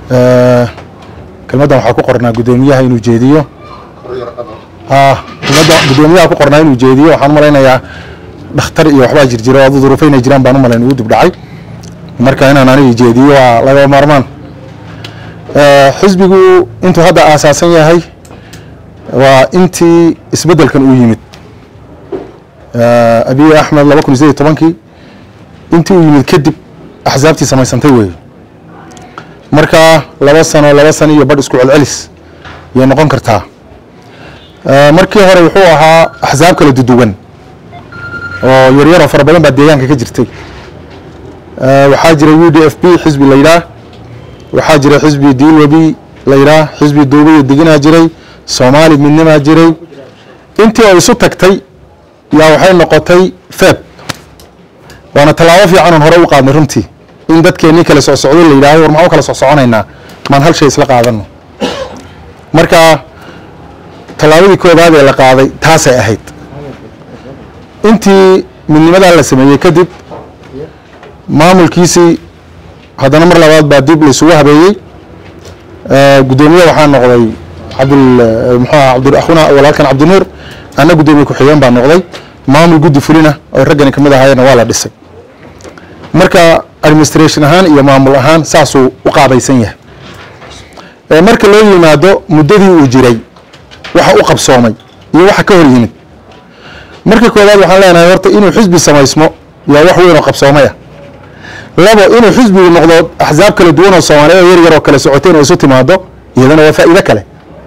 kelmaddan waxaa ku qornaa guddoomiyaha inuu jeediyo kelmadda guddoomiyaha ku qornaa inuu jeediyo waxaan u malaynayaa dhakhtar iyo waxbaa jirjira oo adu duruufo inay jiraan baan u malayn ugu dib dhacay marka inaan aniga jeediyo waa laga maarmaan xisbigu intuu hadda aasaasan yahay waa intii isbeddelkan uu yimid abiy axmed laba kun iyo sideed iyo tobankii intii uu yimid kadib axsaabtii samaysantay weeye marka laba sano laba sano iyo badh isku celcelis yay noqon kartaa markii hore wuxuu ahaa axsaab kala duduwan oo yaryaroo fara badan baa deegaanka ka jirtay waxaa jira u d f b xisbi la yidhaah waxaa jira xisbi dilwebi la yidhaah xisbi duubiyo deginaa jiray soomaali midnimaa jiray intii oo isu tagtay yaa waxay noqotay feb waana tallaabo fiican oon hore u qaadnay runtii in dadkeennii kale soo socdo la yidhahdo war maxaa u kala soo soconaynaa maan hal shay isla qaadano marka tallaabadii koobaad ee la qaaday taasay ahayd intii midnimadaa la sameeyey kadib maamulkiisii haddana mar labaad baa dib laisugu habeeyey guddoomiye waxaa noqday cabdul muxuuaha cabdi akhuna walaalkan cabdinuur anna guddoomiye ku-xigeen baa noqday maamul guddi fulina oo raggani kamid ahaayeenna waa la dhisay marka administration ahaan iyo maamul ahaan saasuu u qaabaysan yahay marka loo yimaado muddadii uu jiray waxa u qabsoomay iyo waxa ka hor yimid marka koowaad waxaan leenahay horta inuu xisbi samaysmo yaa wax weyn oo qabsoomaya labo inuu xisbigu noqdo axsaab kala duwan oo soomaaliya oo yar yar oo kale socoteen oo isu timaado iyadana waa faa'iido kale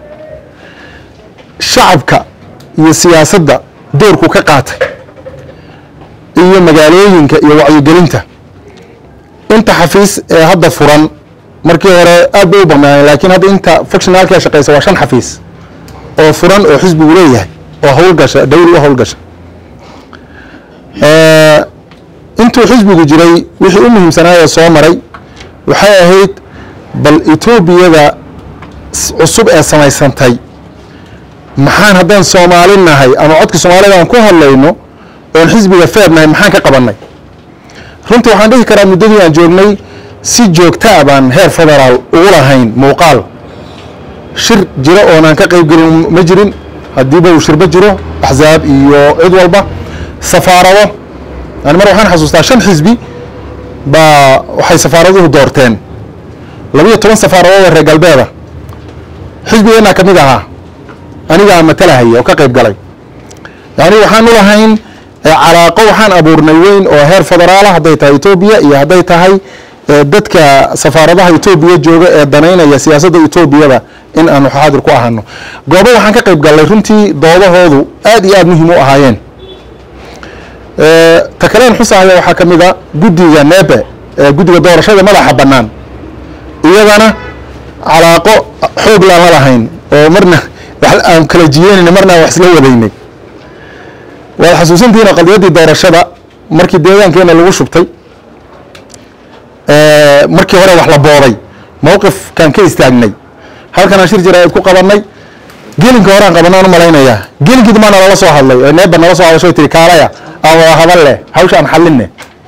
shacabka iyo siyaasadda doorku ka qaatay iyo magaalooyinka iyo wacyigelinta inta xafiis ee hadda furan markii hore aad bay u banaaneen laakiin hadda inta functionalka shaqeysa waa shan xafiis oo furan oo xisbigu leeyahay oo howlgasha dawli u howlgasha intuu xisbigu jiray wixii u muhiimsanaayee soo maray waxay ahayd bal etoobiyada cusub ee samaysantay maxaan haddaan soomaali nahay ama codka soomaalida aan ku hadlayno oon xisbiga feer nahay maxaan ka qabannay runtii waxaan dhihi karaa muddadii aan joognay si joogtaa baan heer federaal ugu lahayn muuqaal shir jiro oonaan ka qayb gelin ma jirin haddiiba uu shirba jiro axsaab iyo cid walba safaarado yani mar waxaan xasuustaa shan xisbi baa waxay safaaraduhu doorteen labiyo toban safaaradood oo reer galbeeda xisbigeenaa ka mid ahaa anigaa matalahaya oo ka qayb galay yani waxaan u lahayn calaaqo waxaan abuurnay weyn oo heer federaala hadday tahay etoobiya iyo hadday tahay dadka safaaradaha etoobiya jooga ee danaynaya siyaasadda etoobiyada in aanu xaadir ku ahano goobo waxaan ka qayb gallay runtii doodahoodu aad iyo aad muhiim u ahaayeen ta kaleen xusahaya waxaa ka mid a guddiga neebe guddiga doorashada madaxa bannaan iyadana calaaqo xoog laan la lahayn oo marna aan kala jiyeynayna marna wax isla wadaynay waad xasuusantihiin qadiyaddii doorashada markii deegaankeena lagu shubtay markii hore wax la booday mowqifkaan ka istaagnay halkanaan shir jira ku qabannay gelinka horean qabanaan u malaynayaa gelinkii dambaa nalala soo hadlay ee neeba nala soo hadasho tiri kaalaya aan wada hadal leh hawsha aan xallinne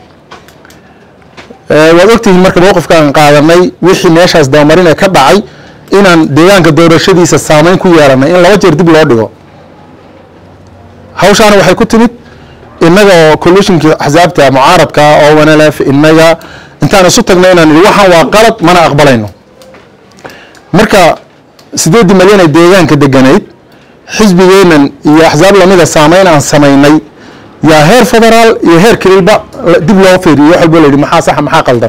waad ogtihiin marka mowqifkaan qaadanay wixii meeshaas dabamarin ee ka dhacay inaan deegaanka doorashadiisa saameyn ku yeelanay in laba jeer dib loo dhigo hawshaana waxay ku timid innaga oo collusionkii axsaabta mucaaradka oo wanalef innaga intaan isu tagnay inaan idhi waxaan waa qalad mana aqbalayno marka sideeddii malyan ee deegaanka deganayd xisbigeennan iyo axsaab lamida saameyn aan samaynay yaa heer federaal iyo heer keliilba dib loo fiiriyo wax walbo la yidhi maxaa saxa maxaa qaldan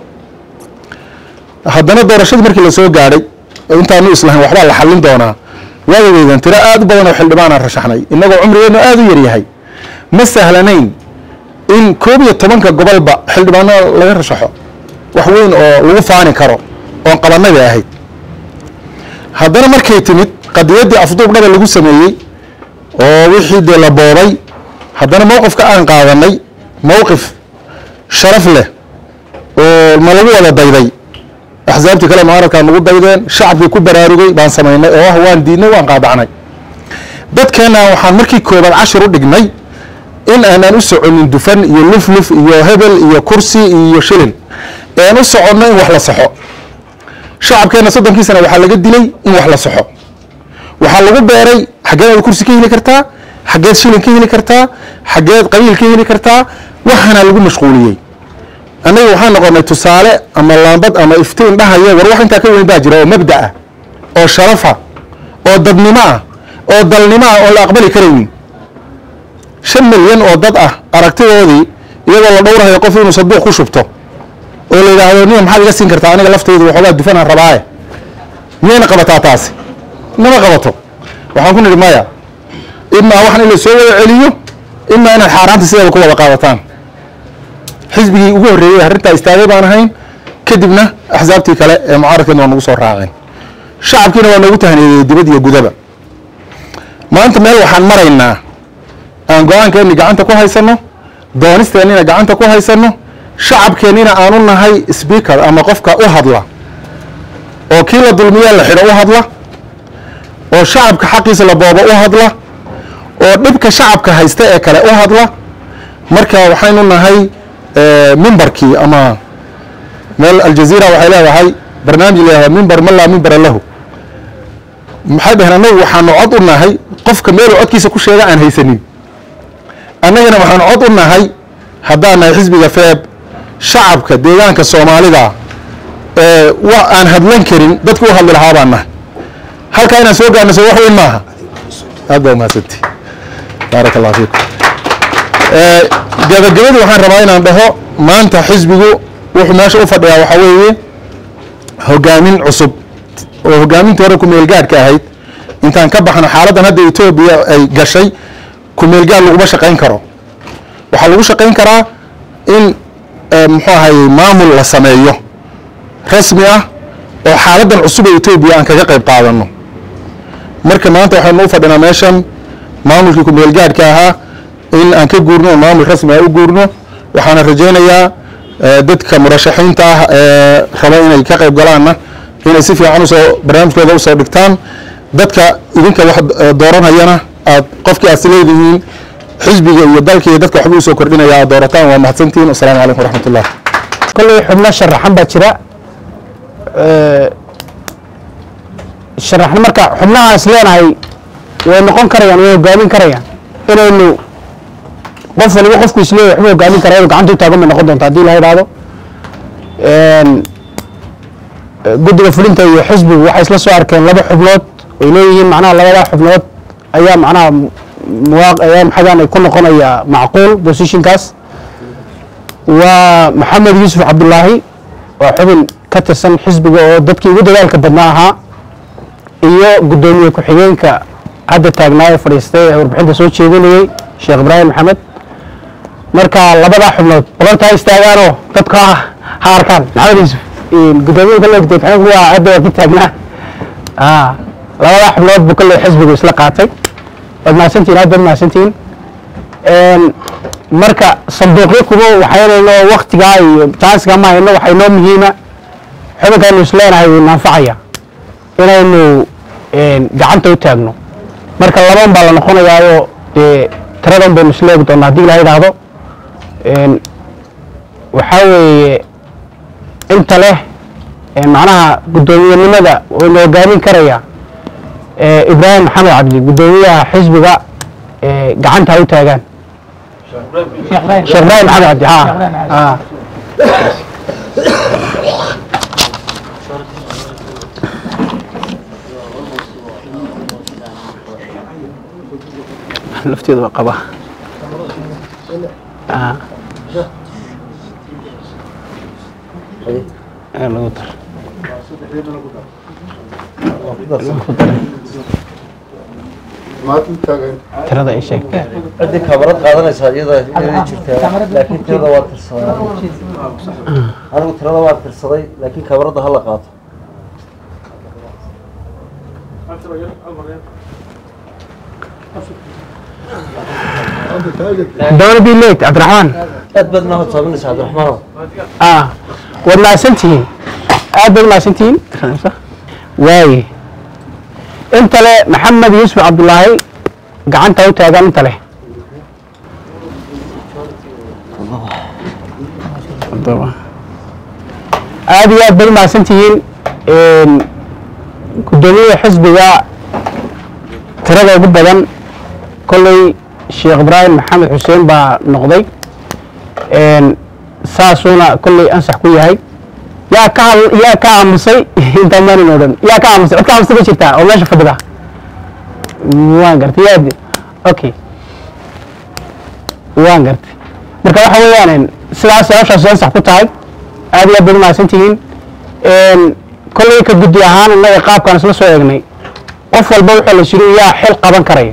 haddana doorashadii markii la soo gaadhay intaanu islahayn waxbaa la xallin doonaa waadadeedan tiro aad u badan oo xildhibaanaan rashaxnay innagoo cumrigeenu aada u yaryahay ma sahlanayn in koob iyo tobanka gobolba xildhibaano laga rashaxo wax weyn oo lagu faani karo oon qabannada ahayd haddana markay timid qadiyaddii afduubdhaba lagu sameeyey oo wixii dee la boobay haddana mowqifka aan qaadanay mowqif sharaf leh oo ma lagu wada dayday axsaabtii kale mucaaradkaa nagu daydeen shacabkii ku baraarugay baan samaynay oo ah waan diidnay waan qaadacnay dadkeenna waxaan markii koobaad cashir u dhignay in aanaan u soconin dufan iyo lufluf iyo hebel iyo kursi iyo shilin ean u soconno in wax la saxo shacabkeenna soddonkii sana waxaa laga dilay in wax la soxo waxaa lagu beeray xaggeed aad kursi ka heli kartaa xaggeed shilin ka heli kartaa xaggeed qabiil ka heli kartaa waxaana lagu mashquuliyey annaga waxaan noqonay tusaale ama laambad ama iftiin dhahaya war wax intaa ka weyn baa jira oo mabda ah oo sharafa oo dadnimo ah oo dalnimo ah oo la aqbali karaynin shan milyan oo dad ah aragtidoodii iyadoo la dhowrahayo qof inuu saduuq ku shubto oo la yidhaahdo niya maxaad iga siin kartaa aniga laftaydu waxoogaa dufanaan rabaaye miyayna qabataa taasi nama qabato waxaan ku nidhi maya imaa waxan in la soo wada celiyo imaa inaad xaaraanta sideeda ku wada qaadataan xisbigii ugu horreeyey arrintaa istaagay baan ahayn kadibna axsaabtii kale ee mucaaradkeena waa nagu soo raaceen shacabkiina waa noogu tahniyeeyey dibad iyo gudaba maanta meel waxaan maraynaa aan go-aankeenni gacanta ku haysanno doonisteennina gacanta ku haysanno shacabkeennina aanu nahay speaker ama qofka u hadla oo kii la dulmiyaa la xidho u hadla oo shacabka xaqiisa la boobo u hadla oo dhibka shacabka haysta ee kale u hadla marka waxaynu nahay mimbarkii ama meel aljaziira waxay leedahay barnaamij leedahay mimbar man laa mimbara lahu maxay dhaheen annagu waxaanu cod u nahay qofka meeluu codkiisa ku sheega aan haysanin annagana waxaanu cod u nahay haddaan nahay xisbiga feeb shacabka deegaanka soomaalida ee wa aan hadlan karin dadku u hadli lahaa baan nahay halkaa inaan soo gaarno soo wax weyn maaha aad baa umahadsanti baaraka allah fiikum gabagabadii waxaan rabaa inaan dhaho maanta xisbigu wuxuu meesha u fadhiyaa waxaa weeye hogaamin cusub oo hogaamintii hore kumeelgaadhka ahayd intaan ka baxno xaaladdan hadda etoobiya ay gashay kumeelgaad laguma shaqayn karo waxaa lagu shaqayn karaa in muxuu ahayey maamul la sameeyo rasmi ah oo xaaladdan cusub ee etoobiya aan kaga qayb qaadano marka maanta waxaynu u fadhinaa meeshan maamulkii kumeelgaadhka ahaa in aan ka guurno oo maamul rasmi ah u guurno waxaana rajaynayaa dadka murashaxiinta ah ee raba inay ka qayb galaanna inay si fiican usoo barnaamijkooda usoo dhigtaan dadka idinka wax dooranayana aad qofkii aad isleedihiin xisbiga iyo dalka iyo dadka waxba usoo kordhinaya aad doorataan waa mahadsantihiin wasalaamu calaykum waraxmat ullah kolley xubno sharaxan baa jira sharaxna marka xubnaha is leenahay way noqon karayaan way hogaamin karayaan inaynu qof waliba qofku isleeyahay waxba hogaamin kara inuu gacanta u taagan bay noqon doonta haddii la yidhaahdo guddiga fulinta iyo xisbigu waxay isla soo arkeen laba xubnood ay leeyihiin macnaha labadaa xubnood ayaa macnaha muwaaq ayaa maxadan ay ku noqonaya macquul positionkaas waa maxamed yuusuf cabdulaahi waa xubin ka tirsan xisbiga oo dadkii ugu dadaalka badnaa ahaa iyo guddoomiye ku-xigeenka hadda taagnaa ee fadhiistay ee warbixinta soo jeedinayey sheekh ibraahim maxamed marka labadaa xubnood boqorta ha istaagaanoo dadka ha arkaan maxamed yuusuf guddoomiye kale gudoomiye waa hadda waa ku taagnaa labadaa xubnood buu kale xisbigu isla qaatay waad mahadsantihin aad baad mahadsantihin marka sanduuqyo kuba waxaynayno waktigaa iyo jaansiga ma hayno waxaa inoo muhiima xubinkaaynu isleenahay wuu naanfacaya inaynu gacanta u taagno marka laban baa la noqonayaayo dee tiradan baynu isleegi doonaa haddii la yidhaahdo waxaa weeye inta leh macnaha guddoomiyenimada waynu hogaamin karaya ibraahim maxamed cabdi guddoomiyaha xisbiga gacanta ha u taagaan sheekh ibraahim maxamed cabdi ha ha lafteeda waa qaba lagu dar tirada ay sheeg ciddii kamarad qaadanaysaa iyada iyada jirtaa laakiin tirada waa tirsaday anigu tirada waa tirsaday laakiin kamarada hala qaato don't be late cabdiraxmaan aad baad noo hodsaaminaysa cabdiraxmaanow ah waad mahadsantihiin aad baad mahadsantihiin waaye inta le maxamed yuusuf cabdulaahi gacanta u taagaan inta leh aad iyo aad baad u mahadsantihiin een, guddoomiyaha xisbiga tirada ugu badan kolley sheekh ibraahim maxamed xuseen baa noqday een, saasuuna kolley ansax ku yahay yaa ka hal- yaa ka aamusay intaan maanin oo dhan yaa ka aamusay cid ka aamusay ma jirtaa oo meesha fadhida waan gartay yaa okay waan gartay marka waxa weeyaan sidaas hawshaas ansax ku tahay aad iyo aad baad umahadsan tihiin een, kolley ka guddi ahaan innaga qaabkaan isla soo eegnay qof walba wuxuu la shiri yaa xil qaban karaya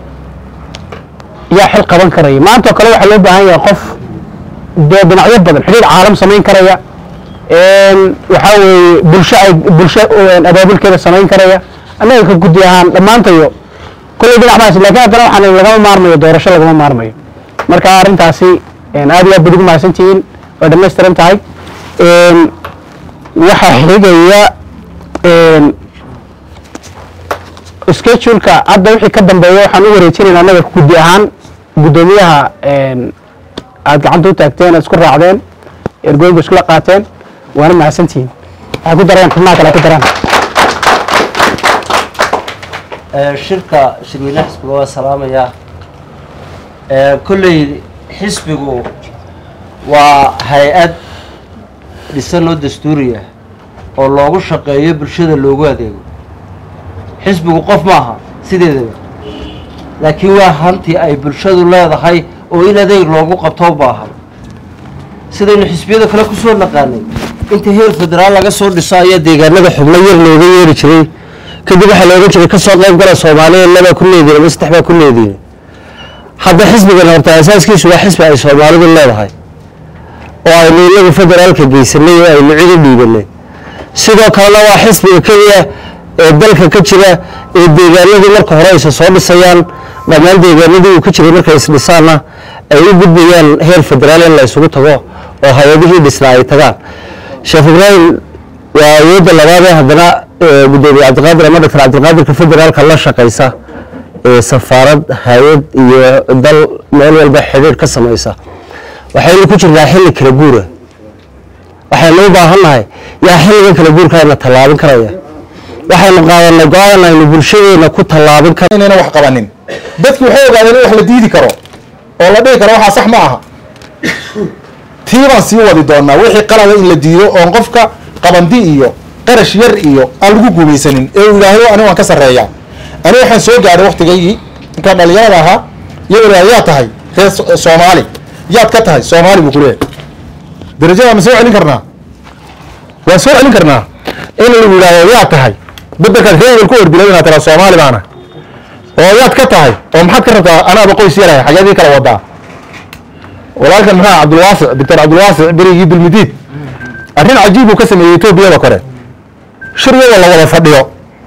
yaa xil qaban karaya maanta oo kale waxaa loo baahan yahay qof dee dhinacyo badan xidhiir caalam samayn karaya een, waxaa weeye bulsho ay bulsho een, abaabulkeeda samayn karaya annaga ka guddi ahaan dhammaantayo kolley dhinac maas laakiin haddana waxaan lagama maarmayo doorasho lagama maarmayo marka arrintaasi een, aad iyo aad baad ugu mahadsan tihiin way dhammaystiran tahay een, waxaa xigaya een, scheduleka hadda wixii ka dambeeya waxaan u wareejinayna annaga guddi ahaan guddoomiyaha een, aad gacanta u taagteen aad isku raacdeen ergooyinku iskula qaateen waana mahadsantihiin waxay ku dareen xubnaha kale ku daraan Ee, shirka shirweynaha xisbiga waa salaamayaa Ee, kolley xisbigu waa hay-ad dhisan oo dastuuriya oo loogu shaqeeyo bulshada loogu adeego xisbigu qof maaha sideedaba laakiin waa hanti ay bulshadu leedahay oo in adeeg loogu qabto u baahan sidaynu xisbiyada kale kusoo naqaanay inta heer federaal laga soo dhiso ayaa deegaanada xubno yar looga yeeri jiray kadib waxaa looga jiray kasoo qayb gala soomaaliya labaa ku leediin ama saddex baa ku leediin hadda xisbigan horta asaaskiisu waa xisbi ay soomaalidu leedahay oo aynu inagu federaalka geysanay oo aynu cid u dhiibanay sidoo kalena waa xisbiga keliya ee dalka ka jira ee deegaanadii marka hore aysa soo dhisayaan dhammaan deegaanadii uu ka jiray markay isdhisaanna ay u gudbayaan heer federaal in la isugu tago oo hay-adihii dhisnaa ay tagaan sheekh ibraahim waa awoodda labaad ee haddana ee gudoomiye cabdiqaadir ama doctor cabdiqaadirka federaalka la shaqaysa ee safaarad hay-ad iyo dal meel walba xidhiir ka samaysa waxaynu ku jirnaa xilli kala guura waxaynu u baahannahay yaa xilligan kala guurkaayna tallaabin karaya waxaynu qaadanay go-aan aynu bulshadeena ku tallaabin kar inayna wax qabanin dadki waxay ogaadeen in wax la diidi karo oo la dhihi karo waxaa sax ma aha tii baan sii wadi doonaa wixii qalada in la diido oon qofka qabandi iyo qarash yar iyo aan lagu guumaysanin ee uu yidhaahdo ani waan ka sarreeyaa ani waxaan soo gaadhay waktigaygii inkaan dhalinyarada ahaa iyagoo yidhahda yaa tahay reer So- soomaali yaad ka tahay soomaali buu ku leeyahay darajada ma soo celin karnaa waan soo celin karnaa in lagu yidhahdo yaa tahay bedelkaad reegal ku ordilay inaad tiraa soomaali baana oo yaad ka tahay oo maxaad ka rabtaa anaaba qoys yarahay xageedii kala wadaa walaalkan maxaa cabdulwaasic doctor cabdulwaasic berigii dulmidiid arrin cajiib buu ka sameeyey etoobiyada kore shiryada la wada fadhiyo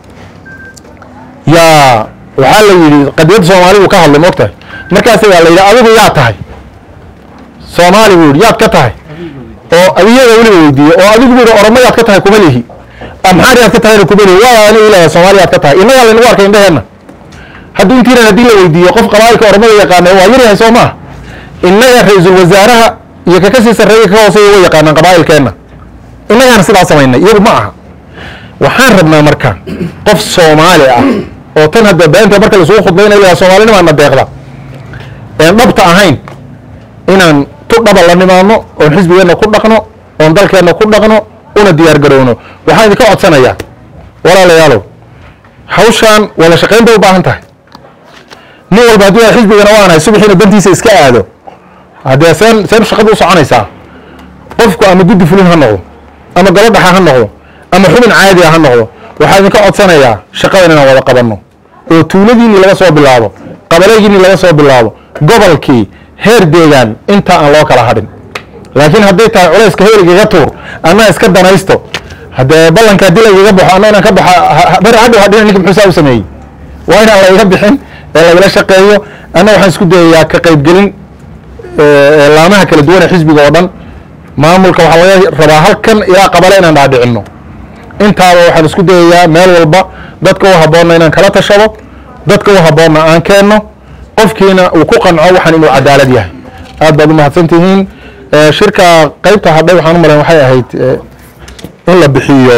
yaa waxaa la yidhi qadiyadda soomaalidu ka hadlay moogtahay markaas waa la yidhi adigu yaa tahay soomaali buu yidhi yaad ka tahay oo adiyaga weliba weydiiye oo adigu buu yidhi oromo yaad ka tahay kuma lihi amxaar yaad ka tahayna kuma lihi waa anigu ilaha soomaali yaad ka tahay innagaa laynagu arkay indhaheenna hadduu intiinan haddii la weydiiyo qof qabaa'ilka oromada yaqaana waa yaryahay soo maaha innaga ra-iisul wasaaraha iyo ka kasii sarreeya ka hooseeya way yaqaanaan qabaa'ilkeenna innagaana sidaa samaynay iyagu ma aha waxaan rabnaa marka qof soomaali ah oo tan hadda beenta marka laisugu khudbaynayo ilaa soomaalinimaana deeqda een dhabta ahayn inaan tu dhaba la nimaadno oon xisbigeenna ku dhaqno oon dalkeenna ku dhaqno una diyaar garowno waxaan idinka codsanayaa walaalayaalow hawshaan wada shaqayn bay u baahan tahay nin walba hadduu yahay xisbigana waanahay subaxiina dantiisa iska aado haddee seen seen shaqadu u soconaysaa qofku ama guddi fulin ha noqdo ama gabadhaxa ha noqdo ama xubin caadi ah ha noqdo waxaa idinka codsanayaa shaqadan inaan wada qabanno oo tuuladiinii laga soo bilaabo qabalaygiinii laga soo bilaabo gobolkii heer deegaan inta aan loo kala hadhin laakiin hadday tahay culayska heer igaga tuur anna iska danaysto haddee ballanka haddii la igaga baxo anna inaan ka baxa bari hadhow hadhina ninka muxuu saa u sameeyey waa inaan la iga bixin ee lagala shaqeeyo anna waxaan isku dayayaa ka qaybgelin ee laamaha kala duwan ee xisbiga oo dhan maamulka waxaa laga rabaa halkan ilaa qabale inaan dhaadhicinno intaaba waxaan isku dayayaa meel walba dadka u habboonna inaan kala tashado dadka u habboonna aan keenno qofkiina uu ku qanco waxaan inuu cadaalad yahay aad baad u mahadsan tihiin Eh, shirka qaybta hadhay waxaan u malayn waxay ahayd eh, in la bixiyo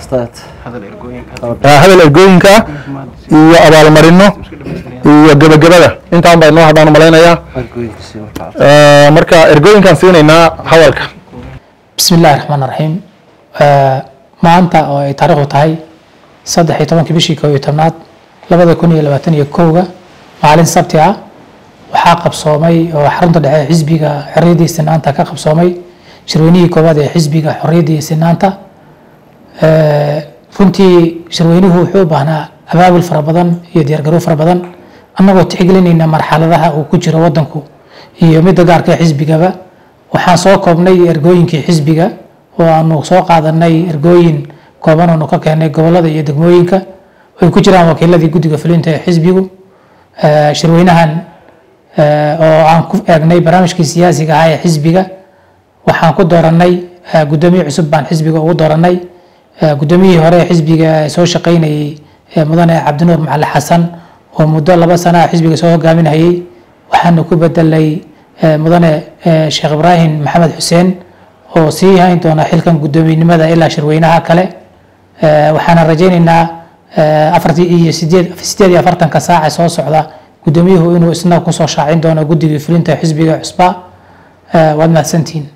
Ustaad. Ah, hadal ergooyinka iyo abaalmarino iyo gebagabada intaan baa inoo haddaan malaynayaa Ergooyinkiisii markaa. Ah, marka ergooyinkaan siinaynaa hadalka bismi illaahi raxmaan raxiim maanta oo ay taariikhdu tahay saddex iyo tobankii bishii koob iyo tobnaad labada kun iyo labaatan iyo kowga maalin sabti ah waxaa qabsoomay oo xarunta dhexe ee xisbiga xorriyadda iyo sinaanta ka qabsoomay shirweynihii koowaad ee xisbiga xorriyadda iyo sinaanta runtii shirweynuhu wuxuu u baahnaa abaabul fara badan iyo diyaargarow fara badan annagoo tixgelinayna marxaladaha uu ku jiro wadanku iyo midda gaarka ee xisbigaba waxaan soo koobnay ergooyinkii xisbiga oo aanu soo qaadanay ergooyin kooban oonu ka keenay gobolada iyo degmooyinka ay ku jiraan wakiiladii guddiga fulinta ee xisbigu Eh, shirweynahan eh, oo aan ku eegnay barnaamijkii siyaasiga ahaa ee xisbiga waxaan ku dooranay eh, guddoomiye cusub baan xisbiga ugu dooranay Eh, guddoomiyihii hore ee xisbiga ee soo shaqaynayey eh, mudane cabdinuur macali xasan oo muddo laba sana ah xisbiga soo hogaaminayay waxaana ku bedelay eh, mudane eh, sheekh ibraahim maxamed xuseen oo sii hayn doona xilkan guddoomiyenimada ilaa shirweynaha kale Eh, waxaana rajaynaynaa eh, afartii iyo sideed sideed iyo afartanka saaca soo socda guddoomiyuhu inuu isna kusoo shaacin doono guddigii fulinta xisbiga cusba Eh, waad mahadsantihiin